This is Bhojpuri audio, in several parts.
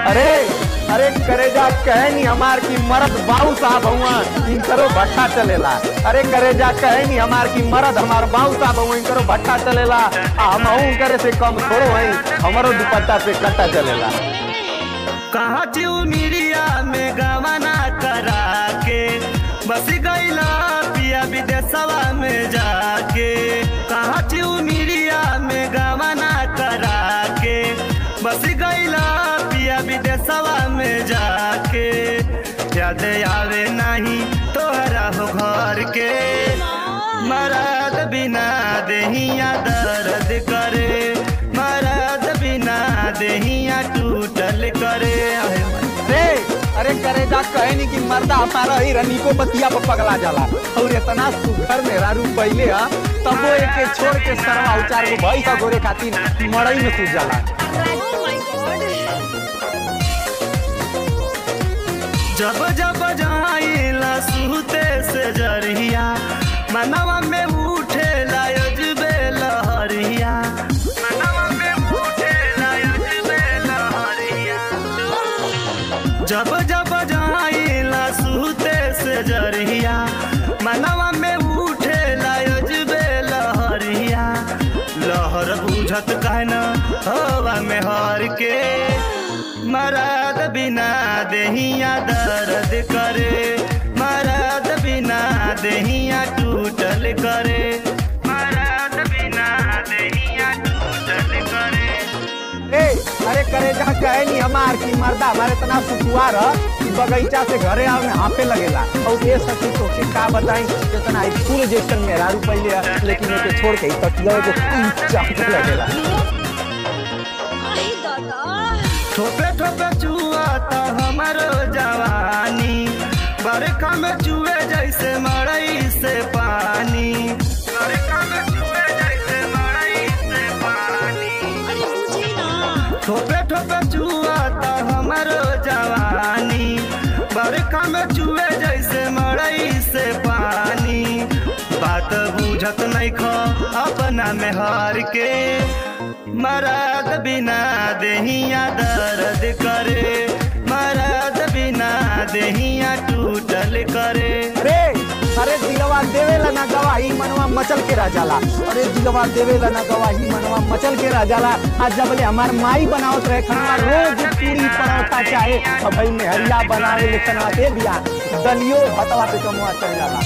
अरे अरे करेजा कहे नी हमार की मरद बाबू साहब हुआ इनकरो भट्टा चलेला अरे करेजा कहे नी हमार की मरद हमार बाबू साहब हुआ इनकरो भट्टा चलेला आ हम करे से कम थोड़ो है हमारो दुपट्टा पे कट्टा चलेला कहा मिरिया में गवाना करा के बस गईला पिया विदेशवा में जाके कहा मिरिया में गवाना करा के बस गईला पिया विदेशवा में जाके याद आवे नहीं तोहरा हो घर के मरद बिना देहिया दर्द करे मरद बिना देहिया टूटल करे रे अरे करेजा कहे नी कि मर्दा हमारा ही रनिको बतिया पर पगला जाला और इतना सुघर मेरा रूप पहले है तब वो एक के छोड़ के सरवा उचार को भाई का गोरे खातिर मड़ई में सूझ जाला जब जब जाइला सुते से जरिया मनवा में उठे लायजबे लहरिया मनवा में उठे लायजबे लहरिया जब जब जाइला सुते से जरिया मनवा में उठे लायजबे लहरिया लहर बुझत कहना हवा में हर के मरद बिना देहिया दर्द करे मरद बिना देहिया टूटल करे मरद बिना देहिया टूटल करे ए अरे करेजा कहे नी हमार की मर्दा हमारे इतना सुकुआर है कि बगीचा से घरे आवे हाफे लगेला और ये सच्ची तो के का बताई जितना आई फूल जैसन मेरा रूप पहले है लेकिन एके छोड़ के तकिया को चाहते लगेला ठोपे ठोपे चुआ तो हमारो जवानी बरखा में चुए जैसे मड़ई से पानी बरखा में चुए जैसे मड़ई से पानी ठोपे ठोपे चुआ तो हमारो जवानी बरखा में चुए जैसे मड़ई से पानी बात बुझत नहीं खो अपना में हार के मरद बिना देहिया दर्द करे मरद बिना देहिया टूटल करे अरे अरे दिलवा देवेला ना गवाही मनवा मचल के रह जाला अरे दिलवा देवेला ना गवाही मनवा मचल के रह जाला आज जबले हमार माई बनावत रहे खाना रोज पूरी परोठा चाहे अब भाई मेहरिया बनावे ले खाना दे दिया दलियो हतवा पे कमुआ चल जाला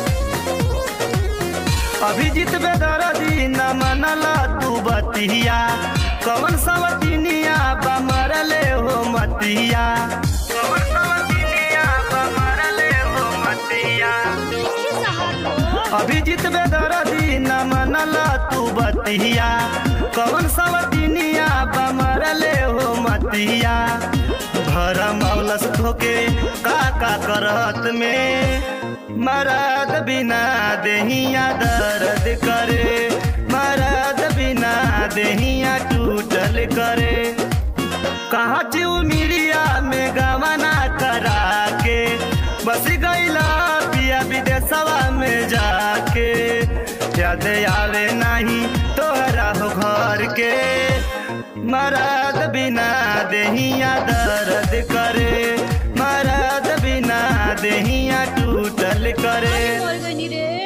अभिजीत बेदरदी न मनला तू बतिया कौन सवतिनिया बमरले हो मतिया कौन सवतिनिया बमरले हो मतिया अभिजीत बेदरदी न मनला तू बतिया कौन सवतिनिया बमरले हो मतिया भर मौलस धोके का का करत में मरद बिना देहिया दर्द करे मरद बिना देहिया टूटल करे कहाँ चिऊ मिरिया में गवना करा के बस गईला पिया विदेशवा में जाके याद आवे नहीं तोहरा हो घर के मरद बिना देहिया दर्द करे मरद बिना देहिया टूटल करे रे